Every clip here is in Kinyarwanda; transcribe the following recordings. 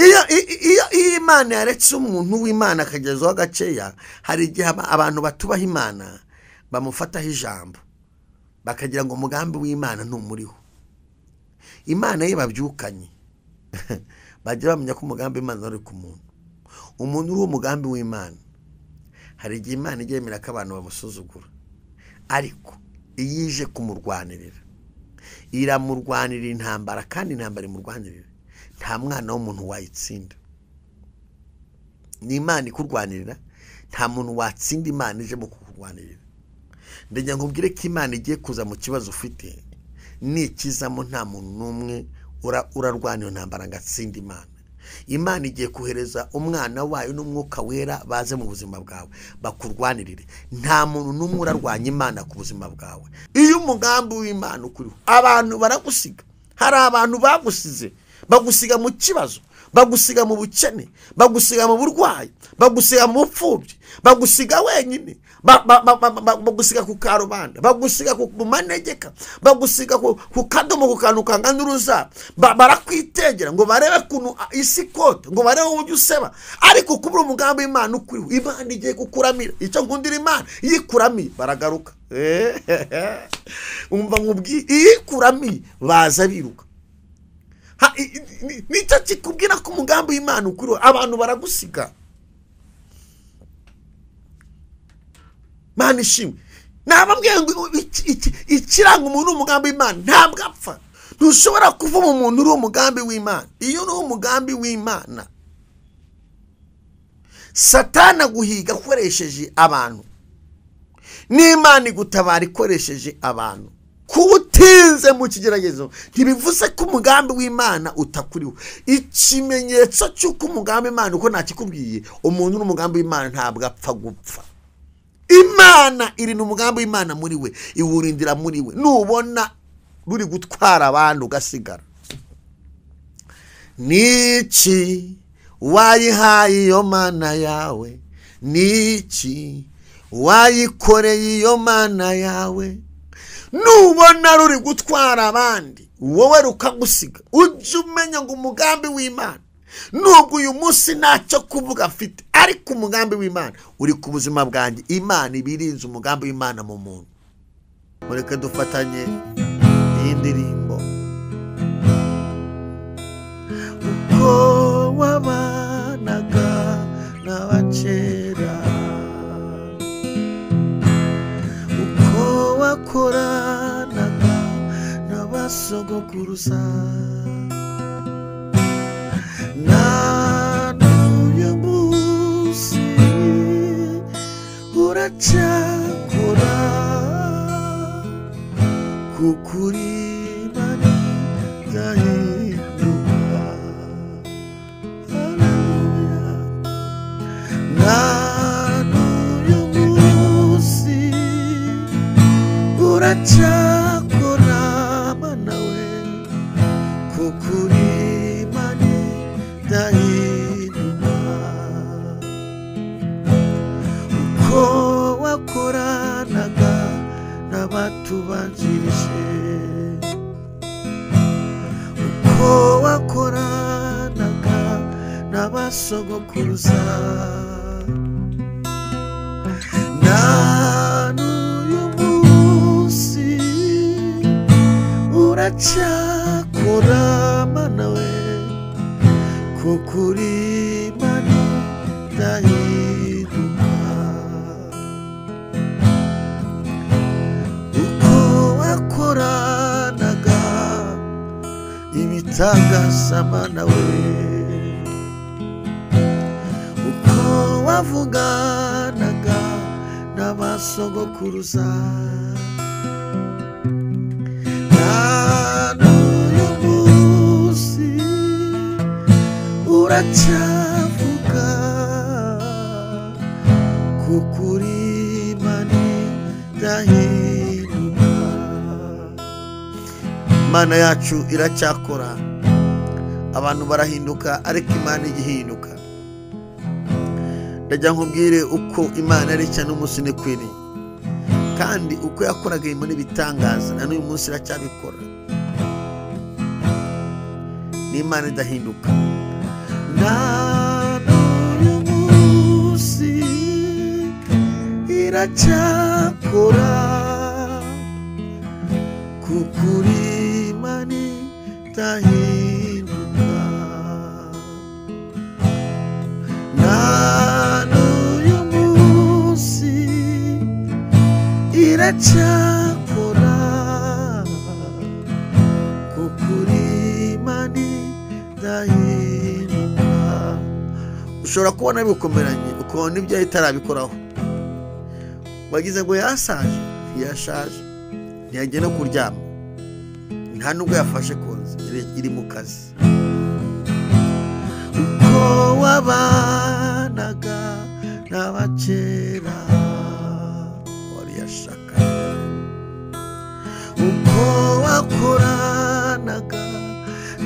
iyo iyo iyo imana yaretse umuntu w'imana akagezaho gakeya hari igihe abantu batubaha imana bamufataho ijambo bakagira ngo umugambi w'imana ntumuriho imana ye babyukanye bajya bamenya ko umugambi w'imana uri ku muntu umuntu uriho umugambi w'imana hari igihe imana ijya yemera ko abantu bamusuzugura ariko iyo ije kumurwanirira iramurwanira intambara kandi intambara imurwanirira nta mwana w'umuntu wayitsinda ni imana ikurwanirira nta muntu watsinda imana ije mu kukurwanirira ndajya nkubwire ko imana igiye kuza mu kibazo ufite nikizamo nta muntu n'umwe urarwana iyo ntambara ngo atsinde imana imana igiye kohereza umwana wayo n'umwuka wera baze mu buzima bwawe bakurwanirire nta muntu n'umwe urarwanya imana ku buzima bwawe iyo umugambi w'imana ukuriho abantu baragusiga hari abantu bagusize bagusiga mu kibazo bagusiga mu bukene bagusiga mu burwayi bagusiga mu bupfubyi bagusiga wenyine bagusiga ku karubanda bagusiga ku manegeka bagusiga ku kadomo ku kantu kangana uruza barakwitegera ngo barebe ukuntu isi ikota ngo barebe uburyo useba ariko kubura umugambi w'imana ukuriho imana igiye kukuramira icyo nkundira imana iyo ikuramiye baragaruka umva nkubwiye iyo ikuramiye baza biruka nicyo kikubwira ko umugambi w'imana ukuriho abantu baragusiga imana ishimwe ntababwiye ngo ikiranga umuntu w'umugambi w'imana ntabwo apfa ntushobora kuvuma umuntu uriho umugambi w'imana iyo uriho umugambi w'imana satana guhiga akoresheje abantu n'imana igutabara ikoresheje abantu kuba utinze mu kigeragezo ntibivuze ko umugambi w'imana utakuriho ikimenyetso cy'uko umugambi w'imana uko ntakikubwiye umuntu n'umugambi w'imana ntabwo apfa gupfa imana iri umugambi w'imana muri we iwurindira muri we nubona ruri gutwara abantu ugasigara n'iki wayihaye iyo mana yawe n'iki wayikoreye iyo mana yawe nubona ruri gutwara abandi wowe rukagusiga ujye umenya ngo umugambi w'imana nubwo uyu munsi ntacyo kuvuga afite ariko umugambi w'imana uri ku buzima bwanjye imana iba irinze umugambi w'imana mu muntu mureke dufatanye iyi ndirimbo uko wabanaga n'abakera uko wakora sogokuruza n'uyu munsi uracyakora kukuri mani gahinduka n'uyu munsi uracyakora tubanjirije uko wakoranaga n'abasogokuruza na n'uyu munsi uracyakora mana we kukuri mani ndahinduka wakoranaga ibitangazamanana we uko wavuganaga n'abasogokuruza n'uyu munsi uracyavuga kukuri mani ndahiye imana yacu iracyakora abantu barahinduka ariko imana igihinduka ndajya nkubwire uko imana yareshya n'umunsi ni kwiri kandi uko yakoraga ibintu n'ibitangaza na n'uyu munsi iracyabikora ni imana idahinduka na n'uyu munsi iracyakora kuko uri mani itahinduka na n'uyu munsi iracyakora kuko uri mani itahinduka ushobora kubona bigukomeranye ukabona ibyo yari itarabikoraho wagize ngo yasaje ntiyashaje ntiyajya no kuryama nta nubwo yafashe konzi iri- iri mu kazi uko wabanaga n'abakera wari yashaka uko wakoranaga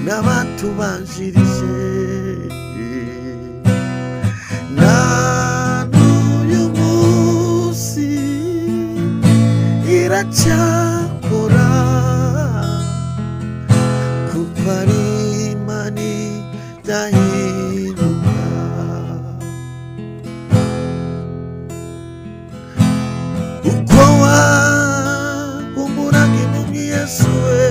n'abatubanjirije na n'uyu munsi iracyakora kuko ari imani idahinduka uko wakumburaga impumyi yesu we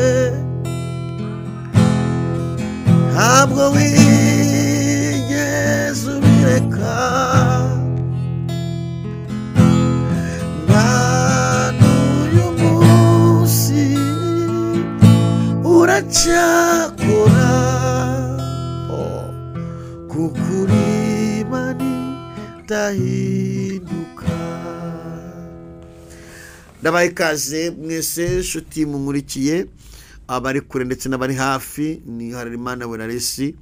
ntabwo wigeze ubireka na n'uyu munsi uracyakora Oh. kuko uri imani idahinduka ndabaha ikaze mwese inshuti mumurikiye abari kure ndetse n'abari hafi ni harerimana weraresi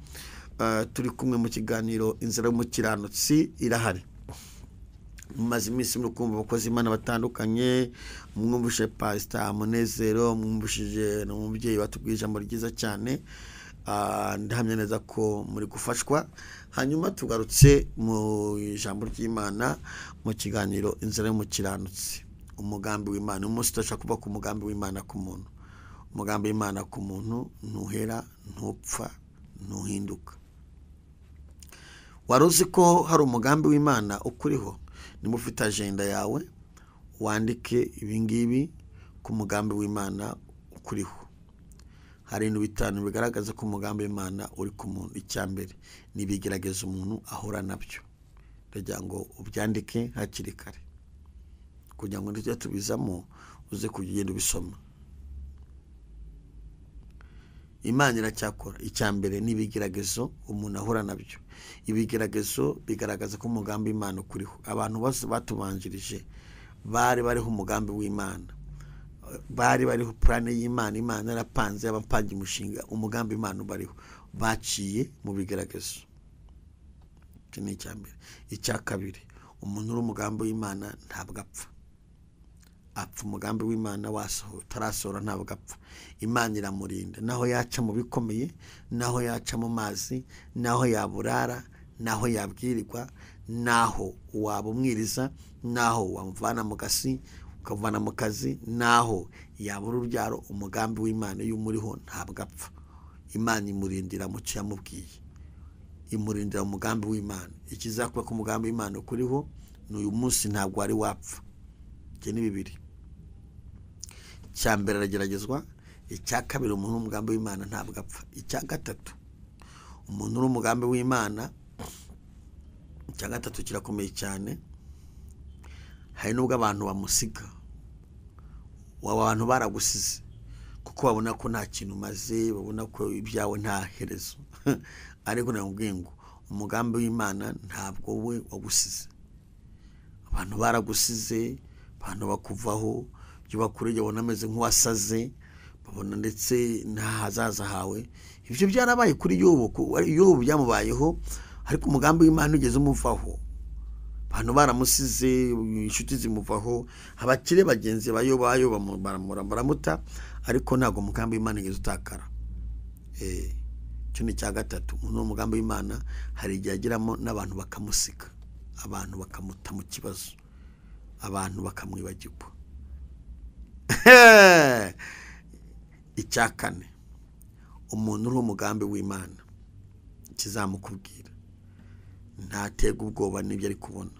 turi kumwe mu kiganiro inzira y'umukiranutsi irahari mumaze iminsi muri kumva abakozi imana batandukanye mwumvise pasita munezero mwumvishije n'umubyeyi watubwiye ijambo ryiza cyane Ah, ndahamya neza ko muri gufashwa hanyuma tugarutse mu ijambo ry'imana mu kiganiro inzira y'umukiranutsi umugambi w'imana umunsi udashobora kuba ku mugambi w'imana ku muntu umugambi w'imana ku muntu ntuhera ntupfa ntuhinduka wari uzi ko hari umugambi w'imana ukuriho niba ufite ajenda yawe wandike ibingibi ku mugambi w'imana ukuriho hari ibintu bitanu bigaragaza ko umugambi w'imana uri ku muntu icya mbere ni ibigeragezo umuntu ahura nabyo ndagira ngo ubyandike hakiri kare kugira ngo tujye tubizamo uze kujya ugenda ubisoma imana iracyakora icya mbere ni ibigeragezo umuntu ahura nabyo ibigeragezo bigaragaza ko umugambi w'imana ukuriho abantu bose batubanjirije bari bariho umugambi w'imana bari bariho purane y'imana imana yarapanze yabapanze umushinga umugambi w'imana ubariho baciye mu bigeragezo icyo ni icya mbere icya kabiri umuntu uri umugambi w'imana ntabwo apfa apfa umugambi w'imana wasoho utarasohora ntabwo apfa imana iramurinda naho yaca mu bikomeye naho yaca mu mazi naho yaburara naho yabwirirwa naho waba umwiriza naho wamuvana mu gasi ukamuvana mu kazi naho yabura urubyaro umugambi w'imana iyo umuriho ntabwo apfa imana imurindira mu cyo yamubwiye imurindira umugambi w'imana ikizakuba ku mugambi w'imana ukuriho ni uyu munsi ntabwo wari wapfa ibyo ni bibiri icya mbere arageragezwa icya kabiri umuntu w'umugambi w'imana ntabwo apfa icya gatatu umuntu uri umugambi w'imana icya gatatu kirakomeye cyane hari n'ubwo abantu bamusiga waba abantu baragusize kuko babona ko nta kintu umaze babona ko ibyawe nta herezo ariko nakubwiye ngo umugambi w'imana ntabwo we wagusize abantu baragusize abantu bakuvaho ibyo bakuriye babona ameze nk'uwasaze babona ndetse n'ahazaza hawe ibyo byarabaye kuri yobu ku- yobu byamubayeho ariko umugambi w'imana ugeze umuvaho abantu baramusize inshuti zimuvaho abakire bagenzi bayo bayo bamu- baramura- baramuta ariko ntabwo umugambi w'imana ugeze utakara Eh, icyo ni icya gatatu umuntu ni umugambi w'imana hari igihe agiramo n'abantu bakamusiga abantu bakamuta mu kibazo abantu bakamwibagirwa icya kane umuntu uri umugambi w'imana ikizamukubwira ntaterwa ubwoba n'ibyo ari kubona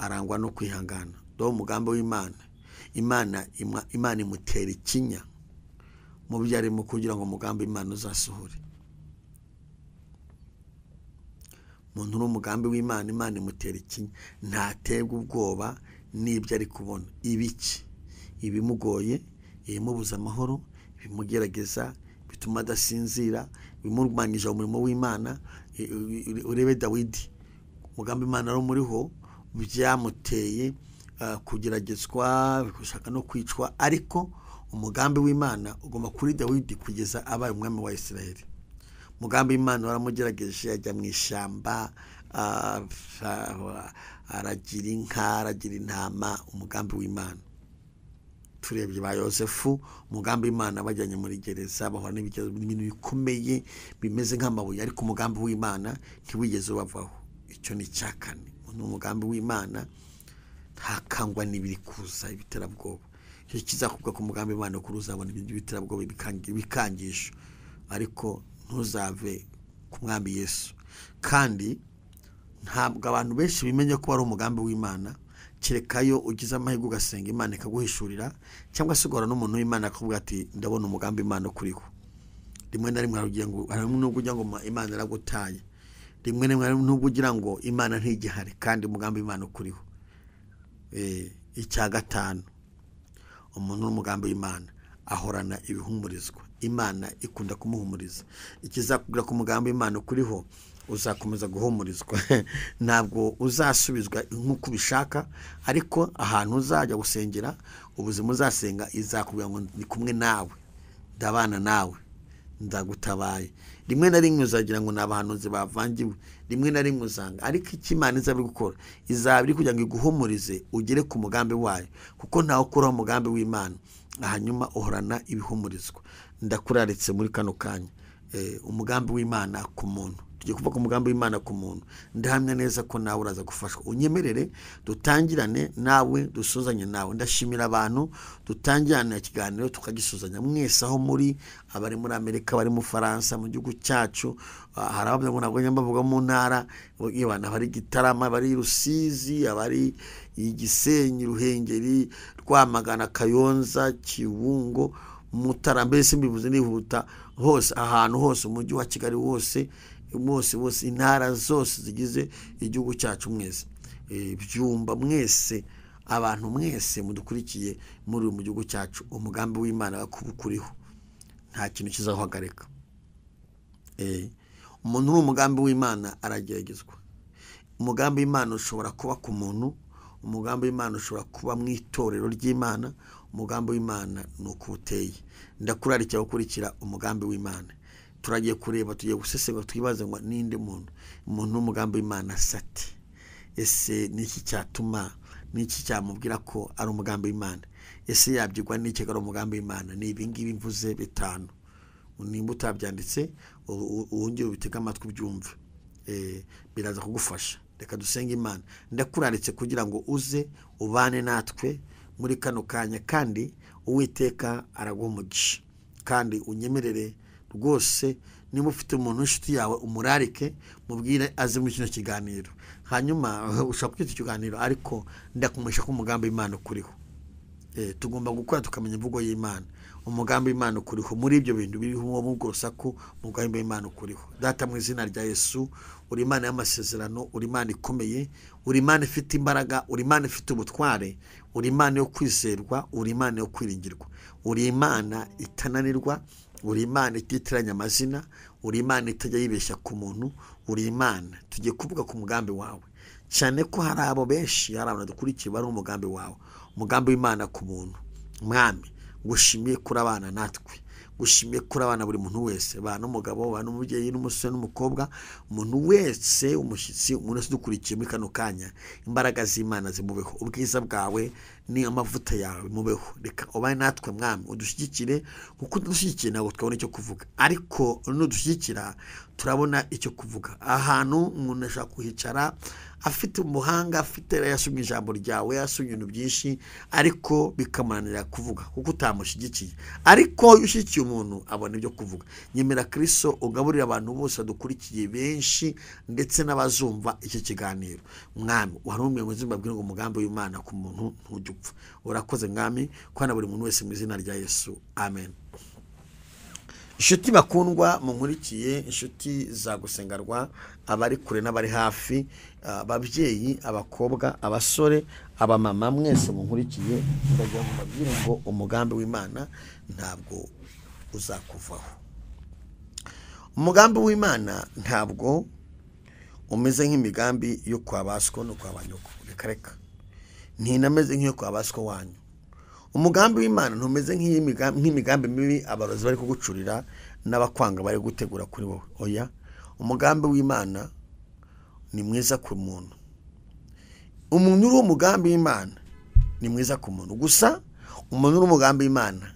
arangwa no kwihangana dore umugambi w'imana imana imwa- imana imutera ikinya mu byo arimo kugira ngo umugambi w'imana uzasohore umuntu uri umugambi w'imana imana imutera ikinya ntaterwa ubwoba n'ibyo ari kubona ibiki ibimugoye ibimubuza amahoro ibimugerageza bituma adasinzira ibimurwanyije umurimo w'imana I- i- i- urebe dawidi umugambi imana wari umuriho byamuteye ah, kugeragezwa gushaka no kwicwa ariko umugambi w'imana ugomba kuri dawidi kugeza abaye umwami wa israel umugambi w'imana waramugerageje ajya mu ishyamba ah, ah, aragira inka aragira intama umugambi w'imana turebye ba yosefu umugambi w'imana bajyanye muri gereza bahura n'ibigeragezo n'ibintu bikomeye bimeze nk'amabuye ariko umugambi w'imana ntiwigeze ubavaho icyo ni icya kane ni umugambi w'imana ntakangwa n'ibiri kuza ibiterabwoba icyo kizakubwa ku mugambi w'imana kuri uzabona ibintu by'ibiterabwoba bikangi- bikangisho ariko ntuzave ku mwami yesu kandi ntabwo abantu benshi bimenya ko ari umugambi w'imana kereka yo ugize amahirwe ugasenga imana ikaguhishurira cyangwa se ugahura n'umuntu w'imana akavuga ati ndabona umugambi imana ukuriho rimwe na rimwe hari ugira ngo- hari n'ubwo ugira ngo ma- imana iragutaye rimwe na rimwe hari n'ubwo ugira ngo imana ntigihari kandi umugambi w'imana ukuriho Eh, icya gatanu umuntu n'umugambi w'imana ahorana ibihumurizwa imana ikunda kumuhumuriza ikizakubwira ko umugambi w'imana ukuriho uzakomeza guhumurizwa ntabwo uzasubizwa nk'uko ubishaka ariko ahantu uzajya gusengera ubuzima uzasenga izakubwira ngo ndi kumwe nawe ndabana nawe ndagutabaye rimwe na rimwe uzagira ngo ni abahanuzi bavangiwe rimwe na rimwe usanga ariko icyo imana izaba iri gukora izaba iri kugira ngo iguhumurize ugere ku mugambi wayo kuko ntawe ukuraho umugambi w'imana hanyuma uhorana ibihumurizwa ndakuraritse muri kano kanya Eh, umugambi w'imana ku muntu tugiye kuvuga ku mugambi w'imana ku muntu ndahamya neza ko nawe uraza gufashwa unyemerere dutangirane nawe dusuzanye nawe ndashimira abantu dutangirana ikiganiro tukagisuzanya mwese aho muri abari muri amerika abari mu faransa mu gihugu cyacu ah, hari abavuga ngo ntabwo njya mbavuga mu ntara abantu abari gitarama abari rusizi abari igisenyi ruhengeri rwamagana kayonza kibungo mutara mbese mbivuze nihuta hose ahantu hose umujyi wa kigali wose wose wose intara zose zigize igihugu cyacu mwese Eh, byumba mwese abantu mwese mudukurikiye muri mu gihugu cyacu umugambi w'imana kuba ukuriho nta kintu kizahagarika Eh, umuntu uri umugambi w'imana arageragezwa umugambi w'imana ushobora kuba ku muntu umugambi w'imana ushobora kuba mu itorero ry'imana umugambi w'imana ni uko uteye ndakurarikira gukurikira umugambi w'imana turagiye kureba tugiye gusesengura twibaze ngo ninde muntu umuntu w'umugambi w'imana sate ese ni iki cyatuma ni iki cyamubwira ko ari umugambi w'imana ese yabyigwa n'iki ko ari umugambi w'imana ni ibi ngibi mvuze bitanu nimba utabyanditse u- u- wongere ubitege amatwi ubyumve Eh, biraza kugufasha reka dusenge imana ndakuraritse kugira ngo uze ubane natwe muri kano kanya kandi uwiteka araguha umugisha kandi unyemerere rwose niba ufite umuntu w'inshuti yawe umurarike mubwire aze muri kino kiganiro hanyuma ushobora kwita ikiganiro ariko ndakumenyesha ko umugambi w'imana ukuriho Eh, tugomba gukora tukamenya imvugo y'imana umugambi w'imana ukuriho muri ibyo bintu biriho uwo mu bwo rusaku umugambi w'imana ukuriho data mu izina rya yesu uri imana y'amasezerano uri imana ikomeye uri imana ifite imbaraga uri imana ifite ubutware uri imana yo kwizerwa uri imana yo kwiringirwa uri imana itananirwa uri imana ititiranya amazina uri imana itajya yibeshya ku muntu uri imana tugiye kuvuga ku mugambi wawe cyane ko hari abo benshi hari abantu dukurikiye bari umugambi wawe umugambi w'imana ku muntu mwami gushimiye kuri abana natwe gushimiye kuri abana buri muntu wese ba n'umugabo ba n'umubyeyi n'umusore n'umukobwa umuntu wese umushyitsi umuntu wese udukurikiye muri kano kanya imbaraga z'imana zimubeho ubwiza bwawe ni amavuta yawe bimubeho reka ubaye natwe mwami udushyigikire kuko udushyigikiye ntabwo twabona icyo kuvuga ariko nudushyigikira turabona icyo kuvuga ahantu umuntu ashobora kuhicara afite umuhanga afite yasomye ijambo ryawe yasomye ibintu byinshi ariko bikamunanira kuvuga kuko utamushyigikiye ariko iyo ushyigikiye umuntu abona ibyo kuvuga nyemera kiriso ugaburira abantu bose badukurikiye benshi ndetse n'abazumva iki kiganiro mwami wari umwe mu buzima bw'ingo umugambi w'imana ku muntu ntujya upfa urakoze mwami kwana buri muntu wese mu izina rya yesu amen inshuti bakundwa munkurikiye inshuti za gusengarwa abari kure n'abari hafi ah, ababyeyi abakobwa abasore abamama mwese munkurikiye ndagira ngo mbabwire ngo umugambi w'imana ntabwo uzakuvaho umugambi w'imana ntabwo umeze nk'imigambi yo kwa ba siko no kwa ba nyoko reka reka ntinameze nk'iyo kwa ba siko wanyu umugambi w'imana ntumeze nk'iy'imiga- nk'imigambi mibi abarozi bari kugucurira n'abakwanga bari gutegura kuri wowe oya umugambi w'imana ni mwiza ku muntu umuntu uriho umugambi w'imana ni mwiza ku muntu gusa umuntu uriho umugambi w'imana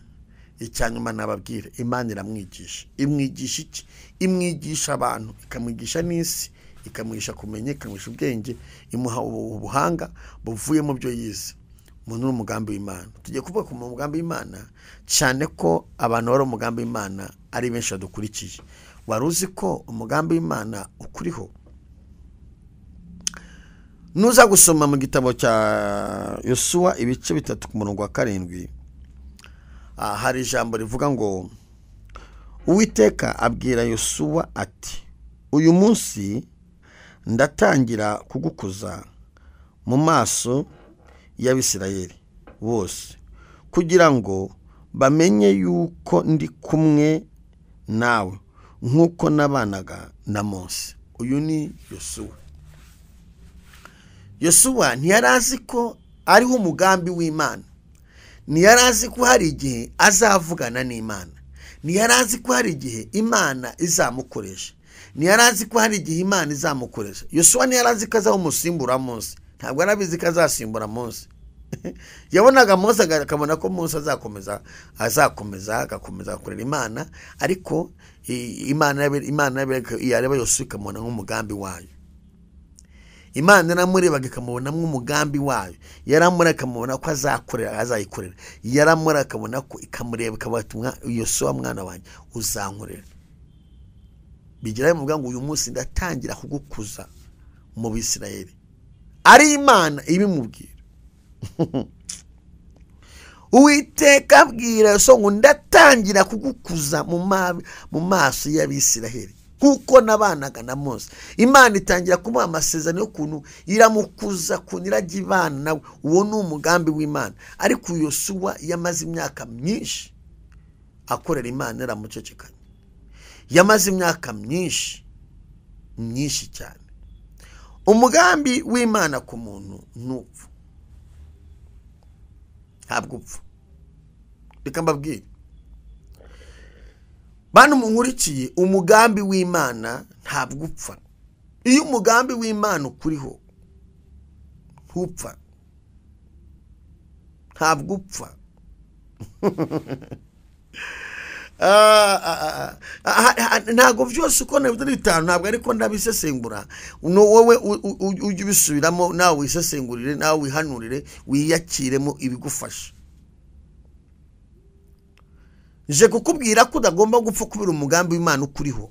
icyanyuma nababwira imana iramwigisha imwigisha iki imwigisha abantu ikamwigisha n'isi ikamwigisha kumenya ikamwigisha ubwenge imuha ubu- ubuhanga buvuye mu byo yize umuntu uri umugambi w'imana tugiye kuvuga ku mugambi w'imana cyane ko abantu bari umugambi w'imana ari benshi badukurikiye wari uzi ko umugambi w'imana ukuriho nuza gusoma mu gitabo cya yosuwa ibice bitatu ku murongo wa karindwi ah, hari ijambo rivuga ngo uwiteka abwira yosuwa ati uyu munsi ndatangira kugukuza mu maso y'abisirayeli bose kugira ngo bamenye yuko ndi kumwe nawe nk'uko nabanaga na mose uyu ni yosuwa yosuwa ntiyari azi ko ariho umugambi w'imana ntiyari azi ko hari igihe azavugana n'imana ntiyari azi ko hari igihe imana izamukoresha ntiyari azi ko hari igihe imana izamukoresha yosuwa ntiyari azi ko azaba umusimbura munsi ntabwo yari abizi ko azasimbura munsi yabonaga munsi akabona ko munsi azakomeza azakomeza agakomeza gukorera imana ariko i- imana yabe- imana yabe- yareba yosuwa ikamubona nk'umugambi wayo imana yaramurebaga ikamubona nk'umugambi wayo yaramura ikamubona ko azakorera azayikorera yaramura akabona ko ikamureba ikabatumwa yosuwa mwana wanjye uzankorera bigira bimuvuga ngo uyu munsi ndatangira kugukuza mu bisirayeli ari imana ibimubwira uwiteka abwira yosuwa ngo ndatangira kugukuza mu ma- mu maso y'abisiraheli kuko nabanaga na mose imana itangira kumuha amasezerano y'ukuntu iramukuza kuntu irajya ibana nawe uwo ni umugambi w'imana ariko yosuwa yamaze imyaka myinshi akorera imana yaramucecekanye yamaze imyaka myinshi myinshi cyane umugambi w'imana ku muntu ntupfa ntabwo upfa reka mbabwire bantu munkurikiye umugambi w'imana ntabwo upfa iyo umugambi w'imana ukuriho ntupfa ntabwo upfa Ah, ah, ah, ah, ah, ntabwo byose uko nabivuze ari bitanu ntabwo ariko ndabisesengura ni wowe u- u- u- ujye ubisubiramo nawe wisesengurire nawe wihanurire wiyakiremo ibigufasha nje kukubwira ko udagomba gupfa kubera umugambi w'imana ukuriho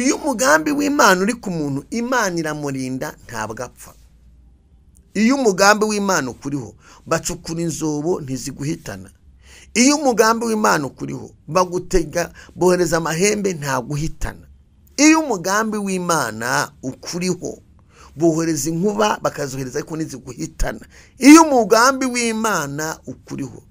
iyo umugambi w'imana uri ku muntu imana iramurinda ntabwo apfa iyo umugambi w'imana ukuriho bacukura inzobo ntiziguhitana iyo umugambi w'imana ukuriho bagutega bohereza amahembe ntaguhitana iyo umugambi w'imana ukuriho bohereza inkuba bakazohereza ariko ntiziguhitana iyo umugambi w'imana ukuriho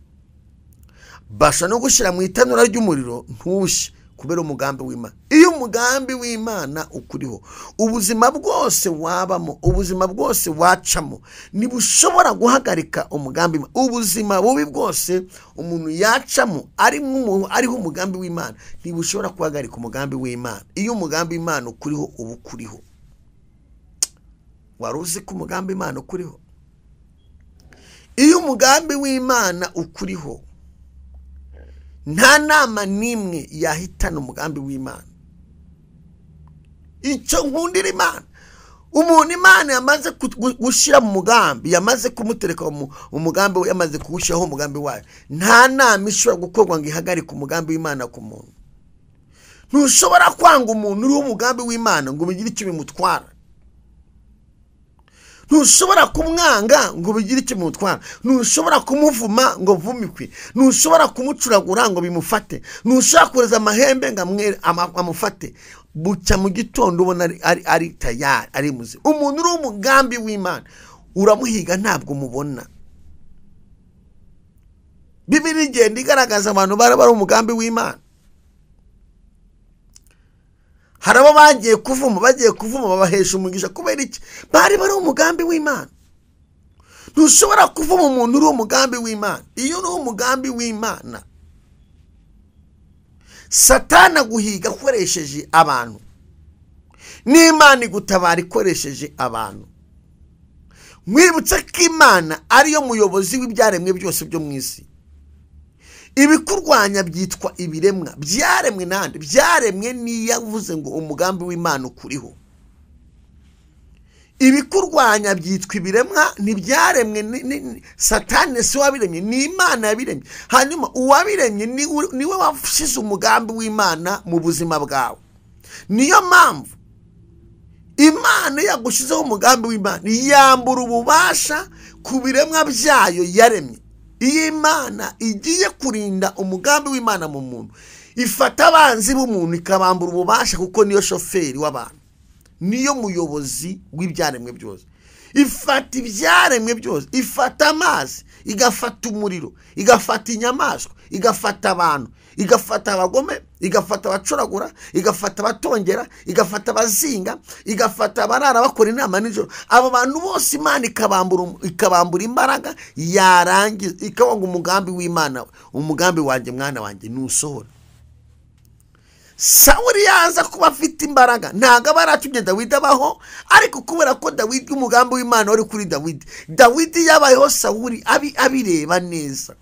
basha no gushyira mu itanura ry'umuriro ntushye kubera umugambi w'imana iyo umugambi w'imana ukuriho ubuzima bwose wabamo ubuzima bwose wacamo ntibushobora guhagarika umugambi w'Imana. ubuzima bubi bwose umuntu yacamo ari nk'umuntu- ariho umugambi w'imana ntibushobora guhagarika umugambi w'imana iyo umugambi w'imana ukuriho uba ukuriho wari uzi ko umugambi w'imana ukuriho iyo umugambi w'imana ukuriho nta nama n'imwe yahitana umugambi w'imana icyo nkundira imana umuntu imana yamaze ku- gushyira mu mugambi yamaze kumutereka mu mu mugambi we yamaze kuwushyiraho umugambi wayo nta nama ishobora gukorwa ngo ihagarike umugambi w'imana ku muntu ntushobora kwanga umuntu uriho umugambi w'imana ngo bigire icyo bimutwara ntushobora kumwanga ngo bigire icyo bimutwara ntushobora kumuvuma ngo vumikwe ntushobora kumucuragura ngo bimufate ntushobora kohereza amahembe ngo amwe- ama- amufate bucya mu gitondo ubona ari- ari ari tayari ari muzima umuntu uriho umugambi w'imana uramuhiga ntabwo umubona bibiri igenda igaragaza abantu bari bari umugambi w'imana hari abo bagiye kuvuma bagiye kuvuma babahesha umugisha kubera iki bari bari umugambi w'imana ntushobora kuvuma umuntu uri umugambi w'imana iyo uri umugambi w'imana satana guhiga akoresheje abantu n'imana igutabara ikoresheje abantu mwibutse ko imana ariyo muyobozi w'ibyaremwe byose byo mu isi ibikurwanya byitwa ibiremwa byaremwe nande byaremwe n'iyavuze ngo umugambi w'imana ukuriho ibikurwanya byitwa ibiremwa ntibyaremwe ni- ni- ni- satani si we wabiremye ni imana yabiremye hanyuma uwabiremye ni we- ni we washyize umugambi w'imana mu buzima bwawe niyo mpamvu imana iyo yagushyizeho umugambi w'imana yambura ububasha ku biremwa byayo yaremye iyo imana igiye kurinda umugambi w'imana mu muntu ifata abanzi b'umuntu ikabambura ububasha kuko niyo shoferi w'abantu niyo muyobozi w'ibyaremwe byose ifata ibyaremwe byose ifata amazi igafata umuriro igafata inyamaswa igafata abantu igafata abagome igafata abacuragura igafata abatongera igafata abazinga igafata abarara bakora inama nijoro abo bantu bose imana ikabambura um- ikabambura imbaraga yarangiza ikabanga umugambi w'imana umugambi wanjye mwana wanjye ntusohora sawuri yaza kuba afite imbaraga ntabwo aba yaratumye dawidi abaho ariko kubera ko dawidi umugambi w'imana wari kuri dawidi dawidi yabayeho sawuri abi- abireba neza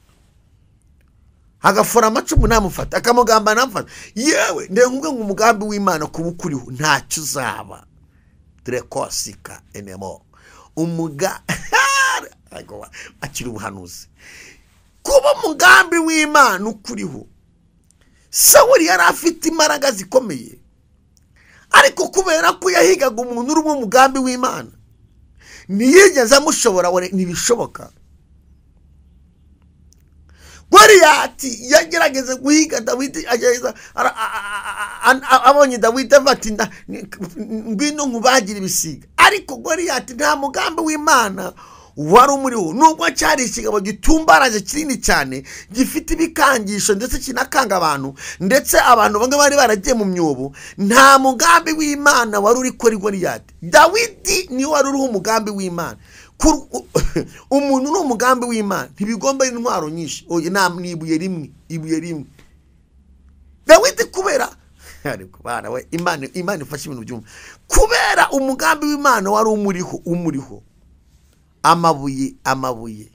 agafora amacumu ntamufata akamugamba ntamufata yewe ndengwe ngo umugambi w'imana kuba ukuriho ntacyo uzaba direkosika enemo umuga Ayiwa, akiri ubuhanuzi kuba umugambi w'imana ukuriho sawuri yari afite imbaraga zikomeye ariko kubera ko yahigaga umuntu urimo umugambi w'imana ntiyigeze amushobora we ntibishoboka goriyati yagerageza guhiga dawidi agerageza ara- a- a- a- a- abonye dawidi avuga ati "Nda- ni- ngwino nkubagira ibisiga ariko goriyati nta mugambi w'imana wari umuriho nubwo cyari ikigabo gitumbaraje kinini cyane gifite ibikangisho ndetse kinakanga abantu ndetse abantu bamwe bari baragiye mu myobo nta mugambi w'imana wari uri kuri goriyati dawidi niwe wari uriho umugambi w'imana Kur- u- umuntu ni umugambi w'imana ntibigomba intwaro nyinshi oya nta ni ibuye rimwe ibuye rimwe dawidi kubera ariko bana we imana imana ifashe ibintu byumva kubera umugambi w'imana wari umuriho umuriho amabuye amabuye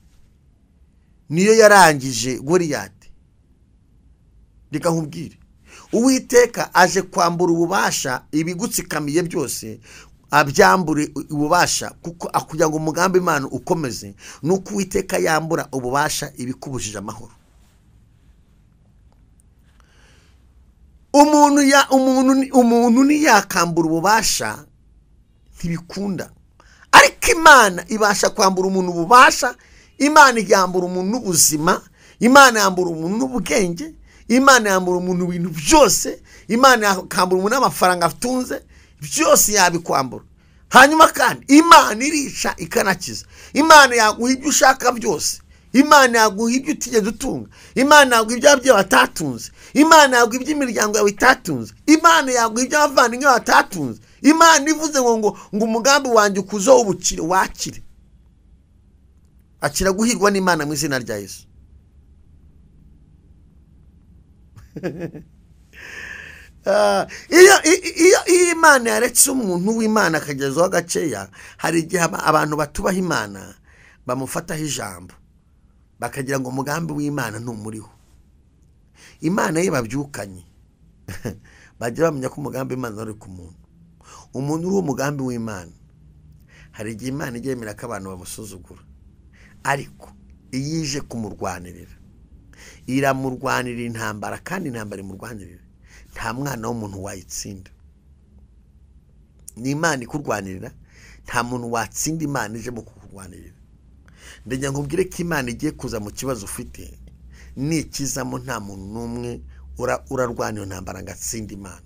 niyo yarangije goriyati reka nkubwire uwiteka aje kwambura ububasha ibigutsikamiye byose abyambure ububasha kuko kugira ngo umugambi imana ukomeze ni uko uwiteka yambura ububasha ibikubujije amahoro umuntu ya umuntu ni- umuntu ntiyakambura ububasha ntibikunda ariko imana ibasha kwambura umuntu ububasha imana yambura umuntu n'ubuzima imana yambura umuntu n'ubwenge imana yambura umuntu ibintu byose imana yakambura umuntu n'amafaranga atunze byose yabikwambura hanyuma kandi imana irica ikanakiza imana yaguha ibyo ushaka byose imana yaguha ibyo utigeze utunga imana yaguha ibyo ababyeyi batatunze imana yaguha ibyo imiryango yawe itatunze imana yaguha ibyo abavandimwe batatunze imana ivuze ngo ngo ngo umugambi wanjye ukuzeho ubukire wakire akira guhirwa n'imana mu izina rya yesu Ah, iyo i- iyo iyo imana yaretse umuntu w'imana akagezaho agaceya hari igihe aba- abantu batubaha imana bamufataho ijambo bakagira ngo umugambi w'imana ntumuriho imana ye babyukanye bajya bamenya ko umugambi w'imana wari ku muntu umuntu uriho umugambi w'imana hari igihe imana ijya yemera ko abantu bamusuzugura ariko iyo ije kumurwanirira iramurwanirira intambara kandi intambara imurwanirira nta mwana w'umuntu wayitsinda ni imana ikurwanirira nta muntu watsinda imana ijemo kukurwanirira ndajya nkubwire ko imana igiye kuza mu kibazo ufite nikizamo nta muntu n'umwe urarwana iyo ntambara ngo atsinde imana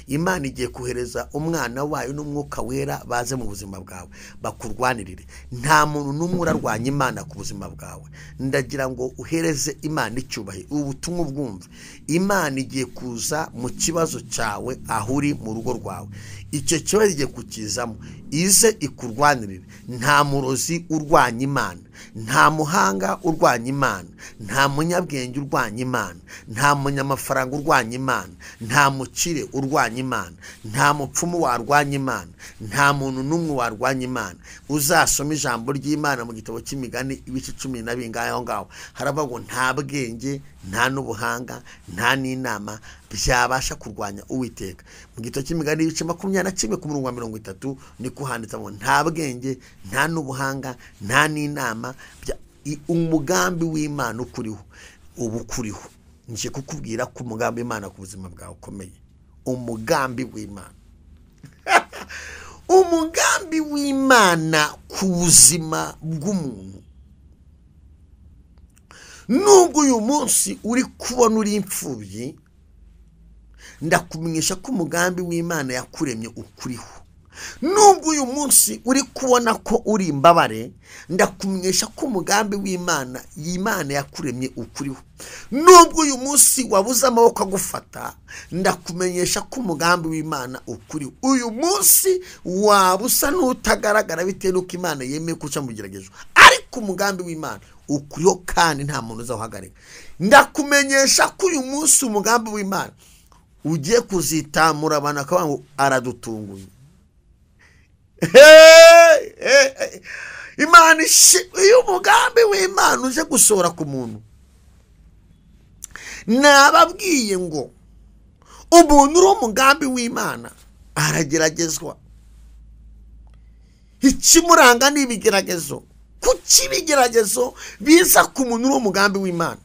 imana igiye kohereza umwana wayo n'umwuka wera baze mu buzima bwawe bakurwanirire nta muntu n'umwe urarwanya imana ku buzima bwawe ndagira ngo uhereze imana icyubahiro ubu butumwa ubwumve imana igiye kuza mu kibazo cyawe aho uri mu rugo rwawe icyo kibazo igiye kukizamo ize ikurwanirire nta murozi urwanya imana nta muhanga urwanya imana nta munyabwenge urwanya imana nta munyamafaranga urwanya imana nta mukire urwanya imana nta mupfumu warwanya imana nta muntu n'umwe warwanya imana uzasoma ijambo ry'imana mu gitabo cy'imigani ibice cumi na bingahe aho ngaho haravuga ngo nta bwenge nta n'ubuhanga nta n'inama byabasha kurwanya uwiteka mu gito cy'imigani y'ibice makumyabiri na kimwe ku murongo wa mirongo itatu niko handitsemo nta bwenge nta n'ubuhanga nta n'inama umugambi w'imana ukuriho uba ukuriho nje kukubwira ko umugambi w'imana ku buzima bwawe ukomeye umugambi w'imana umugambi w'imana ku buzima bw'umuntu nubwo uyu munsi uri kubona uri imfubyi ndakumenyesha ko umugambi w'imana yakuremye ukuriho nubwo uyu munsi uri kubona ko uri imbabare ndakumenyesha ko umugambi w'imana y'imana yakuremye ukuriho nubwo uyu munsi wabuze amaboko agufata ndakumenyesha ko umugambi w'imana ukuriho uyu munsi waba usa n'utagaragara bitewe n'uko imana yemeye kuca mu geragezo ariko umugambi w'imana ukuriho kandi nta muntu uzawuhagarika ndakumenyesha ko uyu munsi umugambi w'imana ugiye kuzitamura abantu akavuga ngo aradutunguye imana iyo umugambi w'imana uje gusohora ku muntu nababwiye ngo umuntu uri umugambi w'imana arageragezwa ikimuranga ni ibigeragezo kuki ibigeragezo biza ku muntu uri umugambi w'imana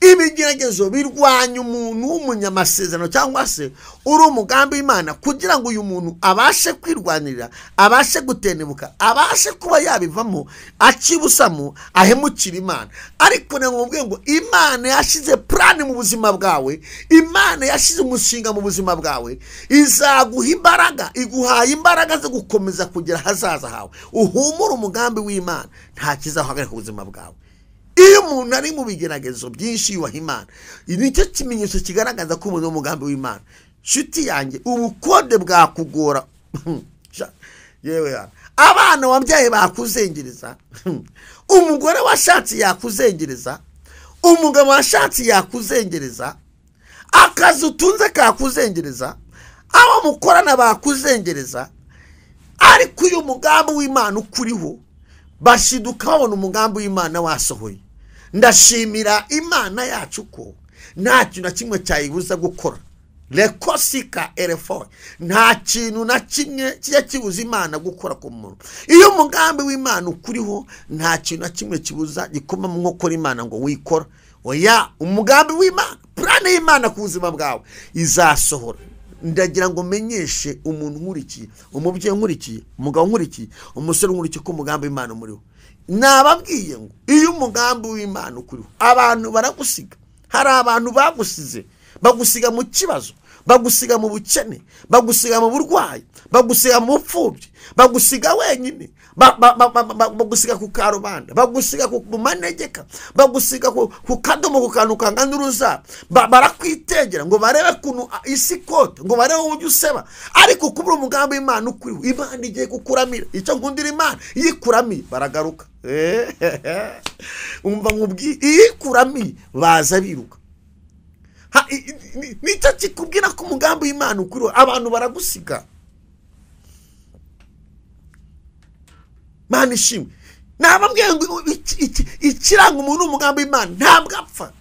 ibigeragezo birwanya umuntu w'umunyamasezerano cyangwa se uri umugambi w'imana kugira ngo uyu muntu abashe kwirwanirira abashe gutendebuka abashe kuba yabivamo akibusamo ahemukira imana ariko ni ngombwa ngo imana yashyize purani mu buzima bwawe imana yashyize umushinga mu buzima bwawe izaguha imbaraga iguhaye imbaraga zo gukomeza kugera ahazaza hawe uhumure umugambi w'imana nta kizahagarika ubuzima bwawe iyo umuntu ari mu bigeragezo byinshi yubaha imana nicyo kimenyetso kigaragaza ko umuntu w'umugambi w'imana inshuti yanjye ubukode bwakugora abana wabyaye bakuzengereza umugore washatse yakuzengereza umugabo washatse yakuzengereza akazi utunze kakuzengereza abo mukorana bakuzengereza ariko uyu mugambi w'imana ukuriho bashiduka babona umugambi w'imana wasohoye ndashimira imana yacu ko nta kintu na kimwe cyayibuza gukora rekosika erefone nta kintu na kimwe kijya kibuza imana gukora ku muntu iyo umugambi w'imana ukuriho nta kintu na kimwe kibuza gikoma mu nkokora imana ngo wikora oya umugambi w'imana purane y'imana ku buzima bwawe izasohora ndagira ngo menyeshe umuntu nkurikiye umubyeyi nkurikiye umugabo nkurikiye umusore nkurikiye ko umugambi w'imana umuriho nababwiye ngo iyo umugambi w'imana ukuriho abantu baragusiga hari abantu bagusize bagusiga mu kibazo bagusiga mu bukene bagusiga mu burwayi bagusiga mu bupfubyi bagusiga wenyine bagusiga ku karubanda bagusiga mu manegeka bagusiga ku kadomo ku kantu kangana uruza barakwitegera ngo barebe ukuntu isi ikota ngo barebe uburyo useba ariko kubura umugambi w'imana ukuriho imana igiye kukuramira icyo nkundira imana iyo ikuramiye baragaruka umva nkubwiye iyo ikuramiye baza biruka nicyo kikubwira ko umugambi w'imana ukuriho abantu baragusiga mani ishimwe ntababwiye ngo ikiranga umuntu w'umugambi w'imana ntabwo apfa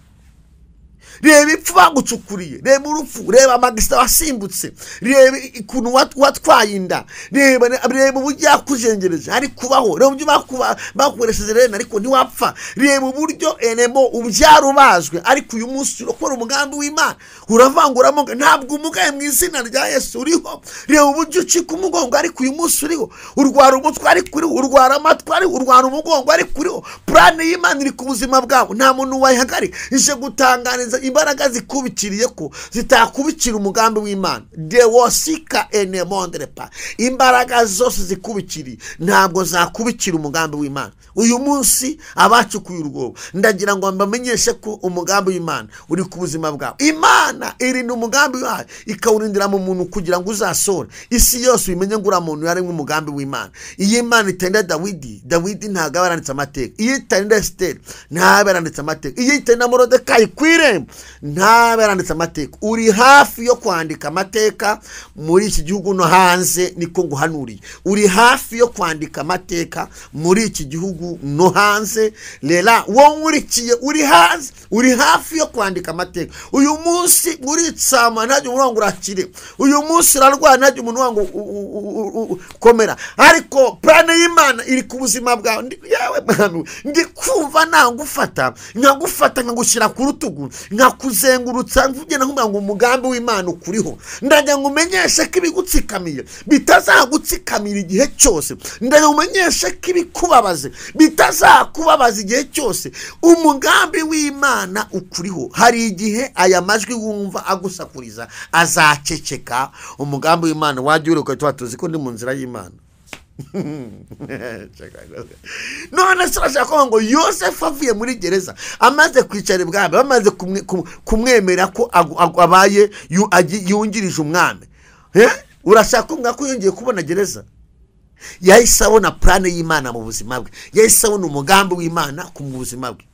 reba ipfu bagucukuriye reba urupfu reba amagisita wasimbutse reba ukuntu wat- watwaye inda reba reba uburyo yakujengereje ari kubaho reba uburyo bakuba- bakoresheje rero ariko ntiwapfa reba uburyo enemo ubyara ubazwe ariko uyu munsi urakora umugambi w'imana uravanguramo ngo ntabwo umugaye mu izina rya yesu uriho reba uburyo ucika umugongo ariko uyu munsi uriho urwara umutwe ariko uriho urwara amatwi ariko urwara umugongo ariko uriho purane y'imana iri ku buzima bwawe nta muntu wayihagarika ije gutanganiza imbaraga zikubitiriye ko zitakubikira umugambi w'imana dewosika enemondrepa imbaraga zose zikubikiriye ntabwo zakubikira umugambi w'imana uyu munsi abacukuye urwobo ndagira ngo mbamenyeshe ko umugambi w'imana uri ku buzima bwawe imana irinda umugambi wayo ikawurindira mu muntu kugira ngo uzasore isi yose uyimenye ngo uriya muntu yari nk'umugambi w'imana iyo imana itenda dawidi dawidi ntabwo aba yaranditse amateka iyo itenda esiteri ntabwo yaranditse amateka iyo itenda morodekayi ku irembo ntabwo yaranditse amateka uri hafi yo kwandika amateka muri iki gihugu no hanze niko nguhanuriye uri hafi yo kwandika amateka muri iki gihugu no hanze rera wowe nkurikiye uri hanze uri hafi yo kwandika amateka uyu munsi uritsama ntajya umuntu wangu urakire uyu munsi urarwara ntajya umuntu wangu u- u- u- u- u- ukomera ariko purane y'imana iri ku buzima bwawe Ndi- yewe mwana we, ndi kumva nagufata nkagufata nkagushyira ku rutugu nkakuzengurutsa mvuge naho ngo umugambi w'imana ukuriho ndagira ngo umenyeshe ko ibigutsikamiye bitazagutsikamira igihe cyose ndagira ngo umenyeshe ko ibikubabaze bitazakubabaza igihe cyose umugambi w'imana ukuriho hari igihe aya majwi wumva agusakuriza azaceceka umugambi w'imana wajya uheruka tuba tuzi ko ndi mu nzira y'imana none se urashaka kuvuga ngo yosefu avuye muri gereza amaze kwicara ibwami bamaze kumwe- ku- kumwemera ko agu- agu- abaye yu- agi- yungirije umwami Eh? urashaka kuvuga ko yongeye kubona gereza yahise abona purane y'imana mu buzima bwe yahise abona umugambi w'imana ku mu buzima bwe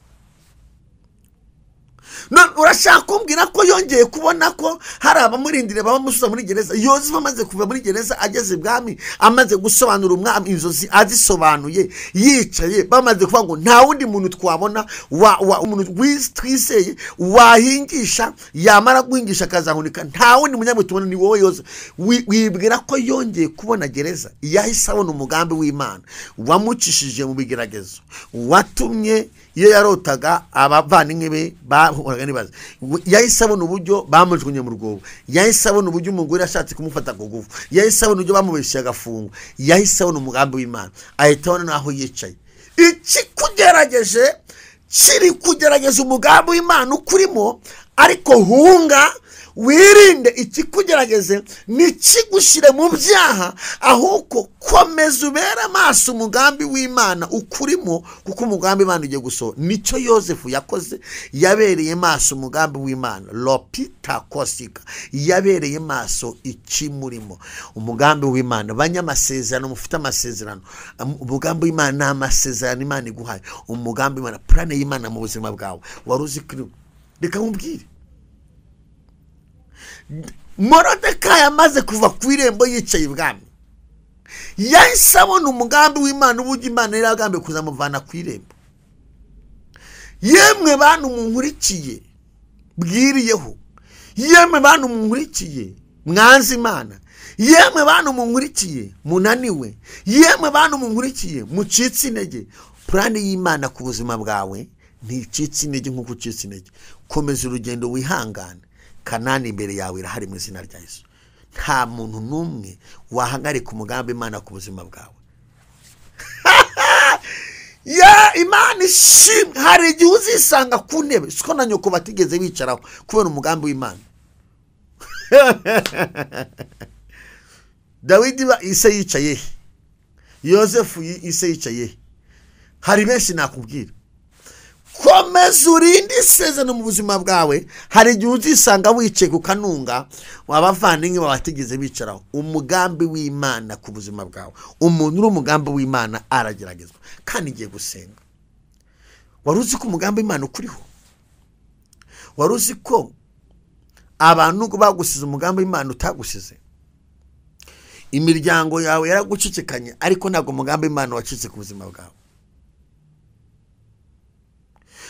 none urashaka kumbwira ko yongeye kubona ko hari abamurindira bamusubiza muri gereza yozefu amaze kuva muri gereza ageze ibwami amaze gusobanura umwami inzozi azisobanuye yicaye bamaze kuvuga ngo nta wundi muntu twabona wa, wa, umuntu wiz- twizeye wahingisha yamara guhingisha akazahunika nta wundi munyabwe tubona ni wowe yozefu Wi- wibwira ko yongeye kubona gereza yahise abona umugambi w'imana wamucishije mu bigeragezo watumye iyo yarotaga abavandimwe be bahuraga n'ibibazo yahise abona uburyo bamujugunye mu rwobo yahise abona uburyo umugore ashatse kumufata ku ngufu yahise abona uburyo bamubeshyeye agafungwa yahise abona umugambi w'imana ahita abona n'aho yicaye ikikugerageje kiri kugerageza umugambi w'imana ukurimo ariko hunga wirinde ikikugerageze ntikigushyire mu byaha ahubwo komeza ubere amaso umugambi w'imana ukurimo kuko umugambi w'imana ugiye gusohora nicyo yosefu yakoze yabereye maso umugambi w'imana lopita kosika yabereye maso ikimurimo umugambi w'imana banyamasezerano mufite amasezerano Am- umugambi w'imana ni amasezerano imana iguhaye umugambi w'imana purane y'imana mu buzima bwawe wari uzi ko irimo reka nkubwire morodekayi amaze kuva ku irembo yicaye ibwami yahise abona umugambi w'imana uburyo imana yari yagambiye kuzamuvana ku irembo yemwe bantu munkurikiye bwiriyeho yemwe bantu munkurikiye mwanze imana yemwe bantu munkurikiye munaniwe yemwe bantu munkurikiye mucitse intege purani y'imana ku buzima bwawe nticitse intege nk'uko ucitse intege komeza urugendo wihangane kanani imbere yawe irahari mu izina rya yesu nta muntu n'umwe wahagarika umugambi imana ku buzima bwawe ya imana ishimwe hari igihe uzisanga ku ntebe siko na nyoko batigeze bicaraho kubera umugambi w'imana dawidi ba- ise yicaye he yosefu yi- ise yicaye he hari benshi nakubwira komeza urinde isezerano mu buzima bwawe hari igihe uzisanga wicaye ku kanunga abavandimwe batigeze bicaraho umugambi w'imana ku buzima bwawe umuntu uri umugambi w'imana arageragezwa kandi igiye gusenga wari uzi ko umugambi w'imana ukuriho wari uzi ko abantu bagusize umugambi w'imana utagusize imiryango yawe yaragucicikanye ariko ntabwo umugambi w'imana wacitse ku buzima bwawe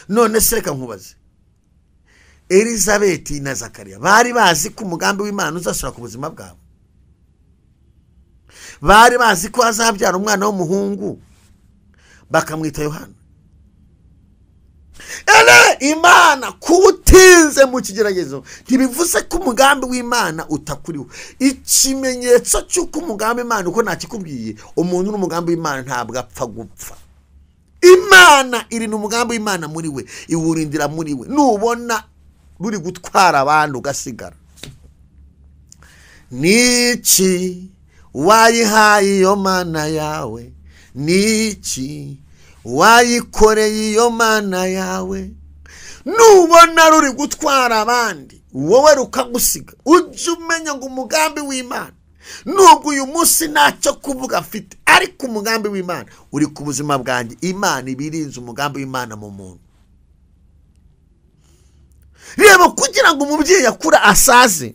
none se reka nkubaze elizabeth na zakariya bari bazi ko umugambi w'imana uzasura ku buzima bwabo bari bazi ko hazabyara umwana w'umuhungu bakamwita yohana ere imana kuba utinze mu kigeragezo ntibivuze ko umugambi w'imana utakuriho ikimenyetso cy'uko umugambi imana uko ntakikubwiye umuntu n'umugambi w'imana ntabwo apfa gupfa imana irinda umugambi w'imana muri we iwurindira muri we nubona ruri gutwara abantu ugasigara niki wayihaye iyo mana yawe niki wayikoreye iyo mana yawe nubona ruri gutwara abandi wowe rukagusiga ujye umenya ngo umugambi w'imana nubwo uyu munsi ntacyo kuvuga afite ariko umugambi w'imana uri ku buzima bwanjye imana iba irinze umugambi w'imana mu muntu reba kugira ngo umubyeyi akura asaze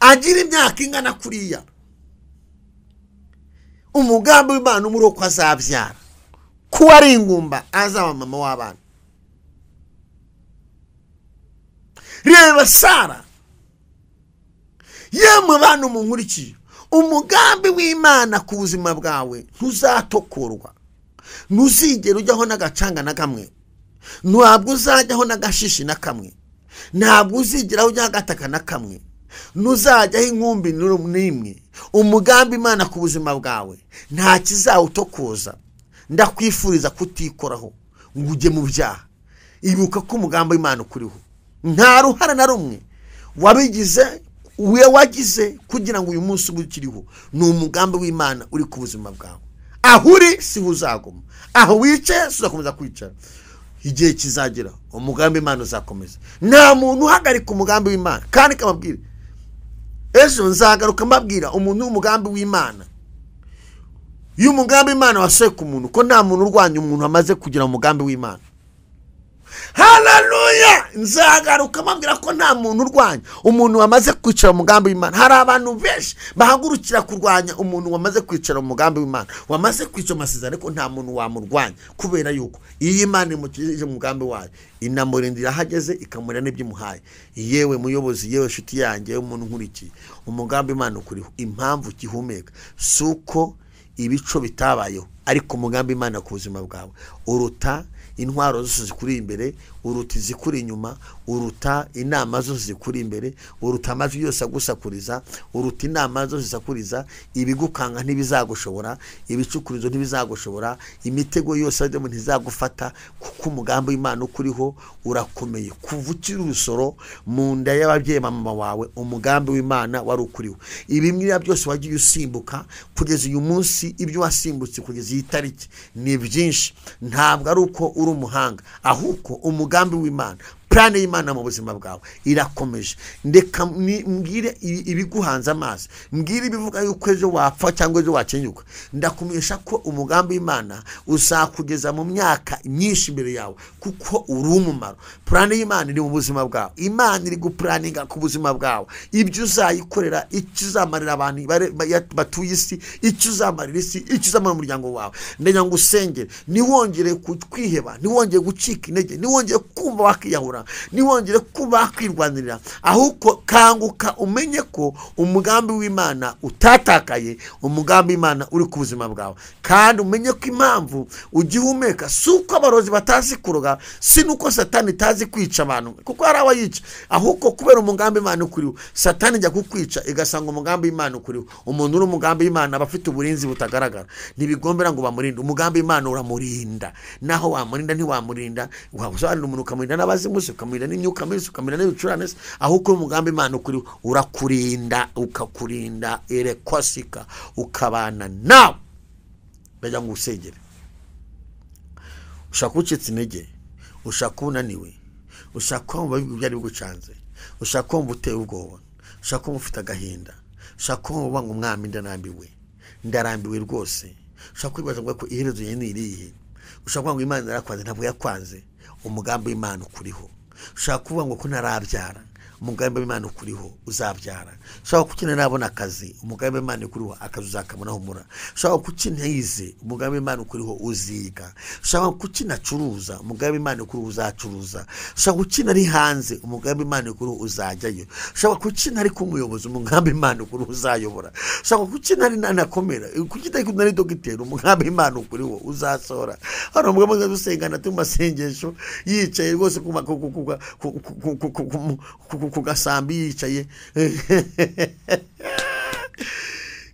agire imyaka ingana kuriya umugambi w'imana umuri uko azabyara kuba ari ingumba azaba mama w'abana reba sara yemwe bantu munkurikiye umugambi w'imana ku buzima bwawe ntuzatokorwa ntuzigere ujyaho n'agacanga na kamwe ntabwo uzajyaho n'agashishi na kamwe ntabwo uzigera ujyaho agataka na kamwe ntuzajyaho inkumbi n'imwe umugambi imana ku buzima bwawe nta kizawutokoza ndakwifuriza kutikoraho ngo ujye mu byaha ibuka ko umugambi w'imana ukuriho nta ruhare na rumwe wabigize we wagize kugira ngo uyu munsi uba ukiriho ni umugambi w'imana uri ku buzima bwawe aho uri siho uzaguma aho wicaye si uzakomeza kwicara igihe kizagera umugambi w'imana uzakomeza nta muntu uhagarika umugambi w'imana kandi kababwira ejo nzagaruka mbabwira umuntu w'umugambi w'imana iyo umugambi w'imana wasuye ku muntu ko nta muntu urwanya umuntu amaze kugira umugambi w'imana hararuya nzagaruka mbabwira ko nta muntu urwanya umuntu wamaze kwicara umugambi w'imana hari abantu benshi bahagurukira kurwanya umuntu wamaze kwicara umugambi w'imana wamaze kwicara amasezerano ariko nta muntu wamurwanya kubera yuko iyo imana imukijije umugambi wayo inamurindira aho ageze ikamurira n'iby'imuhaye yewe muyobozi yewe nshuti yanjye yewe umuntu nkurikiye umugambi w'imana ukuriho impamvu ukihumeka si uko ibico bitabayeho ariko umugambi w'imana ku buzima bwawe uruta intwaro zose zikuri imbere uruta izikuri inyuma uruta inama zose zikuri imbere uruta amajwi yose agusakuriza uruta inama zose zisakuriza ibigukanga ntibizagushobora ibicukuruzo ntibizagushobora imitego yose ajyamo ntizagufata kuko umugambi w'imana ukuriho urakomeye kuva ukiri urusoro mu nda y'ababyeyi ba mama wawe umugambi w'imana wari ukuriho ibimwira byose wagiye usimbuka kugeza uyu munsi ibyo wasimbutse kugeza iyi tariki ni byinshi ntabwo ari uko uri umuhanga ahubwo umugambi w'imana purane y'imana mu buzima bwawe irakomeje ndeka mbwire ibiguhanze amazi mbwire ibivuga yuko ejo wapfa cyangwa ejo wakenyuka ndakumenyesha ko umugambi w'imana uzakugeza mu myaka myinshi imbere yawe kuko uri umumaro purane y'imana iri mu buzima bwawe imana iri gupuraninga ku buzima bwawe ibyo uzayikorera icyo uzamarira abantu batuye isi icyo uzamarira isi icyo uzamarira umuryango wawe ndagira ngo usengere ntiwongere kwiheba ntiwongere gucika intege ntiwongere kumva wakiyahura ntiwongere kuba wakwirwanirira ahubwo kanguka umenye ko umugambi w'imana utatakaye umugambi w'imana uri ku buzima bwawe kandi umenye ko impamvu ugihumeka si uko abarozi batazi kuroga si n'uko satani itazi kwica abantu kuko hari abayica ahubwo kubera umugambi w'imana ukuriho satani ijya kukwica igasanga umugambi w'imana ukuriho umuntu uri umugambi w'imana aba afite uburinzi butagaragara ntibigombera ngo bamurinde umugambi w'imana uramurinda naho wamurinda ntiwamurinda wasobanurira umuntu ukamurinda n'abazimu se ukamurira n'imyuka mibi ukamurira n'ibicurane se ahubwo umugambi imana ukuri urakurinda ukakurinda erekwasika ukabana nawe ndagira ngo usengere ushaka ucitse intege ushaka unaniwe ushaka kumva ibyari bigucanze ushaka kumva uteye ubwoba ushaka kumva ufite agahinda ushaka kumva ngo umwami ndarambiwe ndarambiwe rwose ushaka kwibaza ko iherezo ye ni irihe ushaka kuvuga ngo imana yarakwanze ntabwo yakwanze umugambi w'imana ukuriho ushaka kuvuga ngo ko ntarabyara umugambi w'imana ukuriho uzabyara ushobora kukenera nabona akazi umugambi w'imana ukuriho akazi uzakabonaho umura ushobora kukintize umugambi w'imana ukuriho uziga ushobora kukinacuruza umugambi w'imana ukuriho uzacuruza ushobora gukina ari hanze umugambi w'imana ukuriho uzajyayo ushobora gukina ari k'umuyobozi umugambi w'imana ukuriho uzayobora ushobora gukina ari nanakomera kukidakina ari dogiteri umugambi w'imana ukuriho uzasohora hano umugambi uza gusengana tu mu masengesho yicaye rwose ku ma- ku- ku- ku- ku- ku- ku- ku- ku- ku- ku- ku gasambi yicaye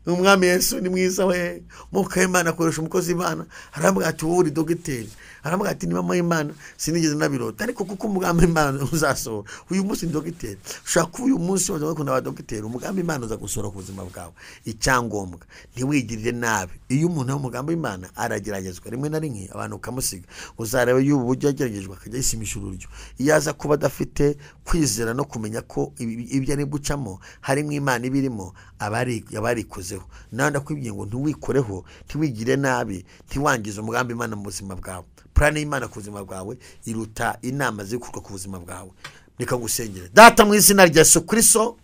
umwami yesu ni mwiza we mwuka w'imana akoresha umukozi w'imana arambwira ati wowe uri dogiteri arambwira ati ni mama w'imana sinigeze nabirota ariko kuko umugambi w'imana uzasohora uyu munsi ni dogiteri ushobora kuba uyu munsi wajya gukunda ba dogiteri umugambi w'imana uza gusohora ku buzima bwawe icyangombwa ntiwigirire nabi iyo umuntu ari umugambi w'imana arageragezwa rimwe na rimwe abantu ukamusiga uzareba y'ubu buryo yageragejwe akajya yisimisha ururyo iyo aza kuba adafite kwizera no kumenya ko ibi- ibyo ari gucamo harimo imana iba irimo aba ari- aba yarikozeho nawe ndakubwiye ngo ntiwikoreho ntiwigire nabi ntiwangize umugambi imana mu buzima bwawe purani y'imana ku buzima bwawe iruta inama ziri gukorwa ku buzima bwawe reka ngusengere data mu izina rya yesu kristo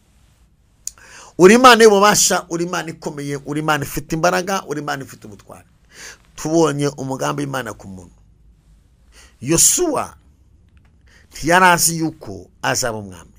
uri imana y'ububasha uri imana ikomeye uri imana ifite imbaraga uri imana ifite ubutwari tubonye umugambi w'imana ku muntu yosuwa ntiyari azi yuko azaba umwami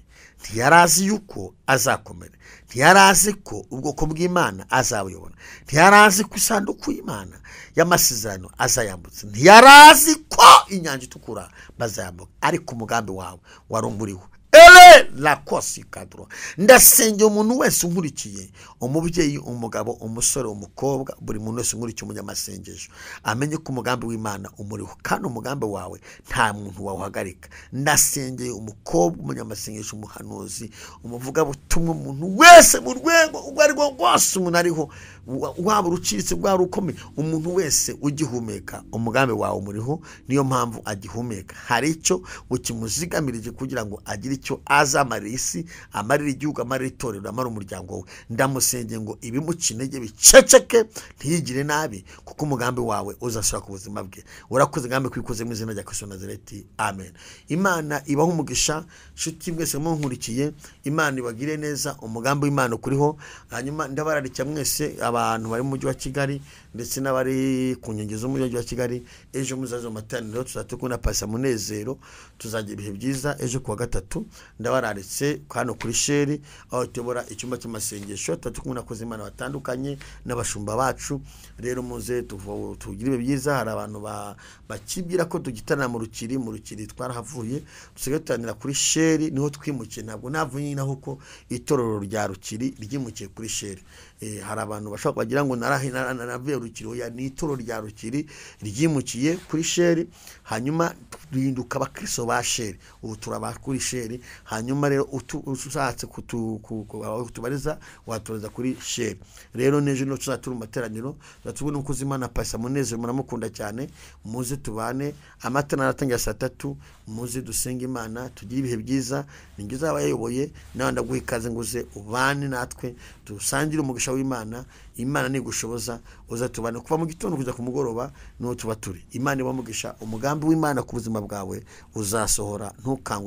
ntiyari azi yuko azakomera ntiyari azi ko ubwoko bw'imana azabuyobora ntiyari azi ko isanduku y'imana y'amasezerano azayambutsa ntiyari azi ko inyanja itukura bazayambuka ariko umugambi wawe wari umuriho ere rakosi kaduro ndasengera umuntu wese unkurikiye umubyeyi umugabo umusore umukobwa buri muntu wese unkurikiye umunyamasengesho amenye ko umugambi w'imana umuriho kandi umugambi wawe nta muntu wawuhagarika ndasengeye umukobwa umunyamasengesho umuhanuzi umuvugabutumwa umuntu wese mu rwego ubwo ari rwo rwose umuntu ariho wa- waba urucitse rwaba urukomeye umuntu wese ugihumeka umugambi wawe umuriho niyo mpamvu agihumeka hari icyo ukimuzigamirije kugira ngo agire icyo azamarira isi amarira igihugu amarira itorero amara umuryango we ndamusengeye ngo ibimuca intege biceceke ntiyigire nabi kuko umugambi wawe uzasura ku buzima bwe urakoze ngambi kwikoze mu izina rya kristo nazareti amen imana ibaho umugisha nshuti mwese munkurikiye imana ibagire neza umugambi w'imana ukuriho hanyuma ndabararikira mwese abantu bari mu mujyi wa kigali ndetse n'abari ku nkengero z'umujyi wa kigali ejo muzaze mu materaniro tuzajya tukunda pasi munezero tuzagira ibihe byiza ejo kuwa gatatu ndabararitse hano kuri sheri aho tuyobora icyumba cy'amasengesho tuba dukunda koza imana batandukanye n'abashumba bacu rero muze tuvo- tugire ibihe byiza hari abantu ba- bakibwira ko dugitana mu rukiri mu rukiri twarahavuye dusigaye dutangira kuri sheri niho twimukiye ntabwo navuye nyine ahubwo itorero rya rukiri ryimukiye kuri sheri Eh, hari abantu bashobora kubagira ngo narahe- nara- naravuye rukiri oya ni itoro rya rukiri ryimukiye kuri sheri hanyuma duhinduka abakristo ba sheri ubu turaba kuri sheri hanyuma rero utu- ushatse kutu- ku- ku- aho kutubariza watoreza kuri sheri rero n'ejo niho tuzajya turi mu materaniro tuzatubona umukozi imana pasa munezero muramukunda cyane muze tubane amata naratangira saa tatu muze dusenge imana tugire ibihe byiza ni njye uzaba yayoboye nawe ndaguha ikaze ngo uze ubane natwe dusangire umugisha w'imana imana nigushoboza uzatubane kuva mu gitondo kujya ku mugoroba niho tuba turi imana iba umugisha umugambi w'imana ku buzima bwawe uzasohora ntukangwe